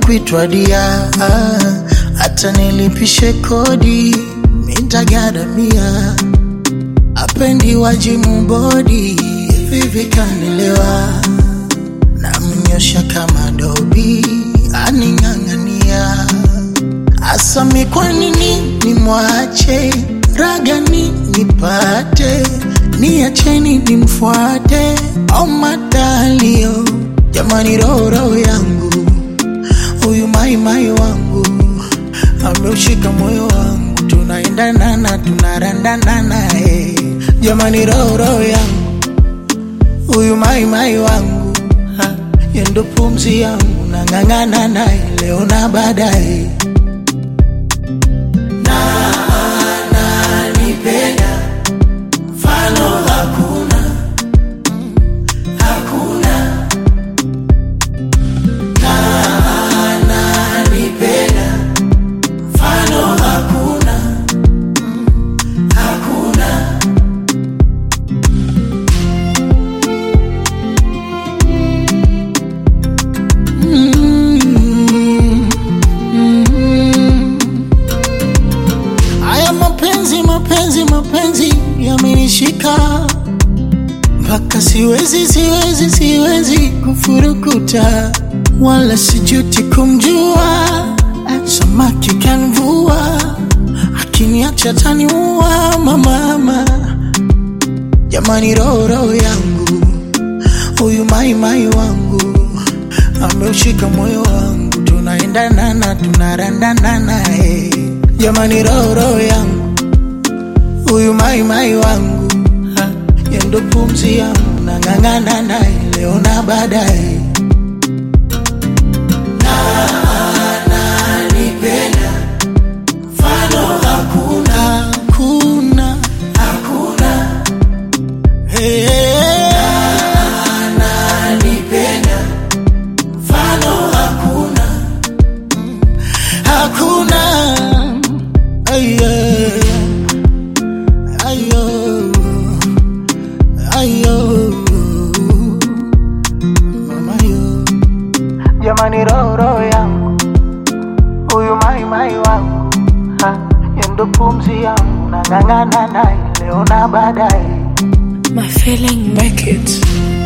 kuitwa dia, hata nilipishe kodi mitagaramia, apendi wajimu bodi vivi kanilewa, namnyosha kama dobi aning'ang'ania, asami kwa nini nimwache ragani nipate niacheni nimfuate au matalio jamani, roho yangu huyu maimai wangu ameushika moyo wangu, tunaendana tunarandana naye jamani, roho yangu huyu maimai wangu yendo pumzi yangu nang'ang'ana naye leo na baadaye nanipenda mfano hakuna hakuna nanipenda mfano hakuna hakuna Mm, mm. Haya mapenzi mapenzi mapenzi yamenishika mpaka siwezi siwezi siwezi kufurukuta wala sijuti kumjua samaki kanvua akiniacha taniua mamama jamani roho roho yangu huyu maimai wangu ameushika moyo wangu tunaendana tunarandana naye jamani roho roho yangu huyu maimai wangu ha, yendo pumzi yangu nang'ang'ana naye leo na baadaye nanipenda mfano hakuna hakuna hakuna hey, nanipenda mfano hakuna hakuna ayo ayo ayo mama yo jamani roho roho yangu huyu mai mai wangu ha, yendo pumzi yangu nang'ang'ana naye leo na baadaye My feeling make it.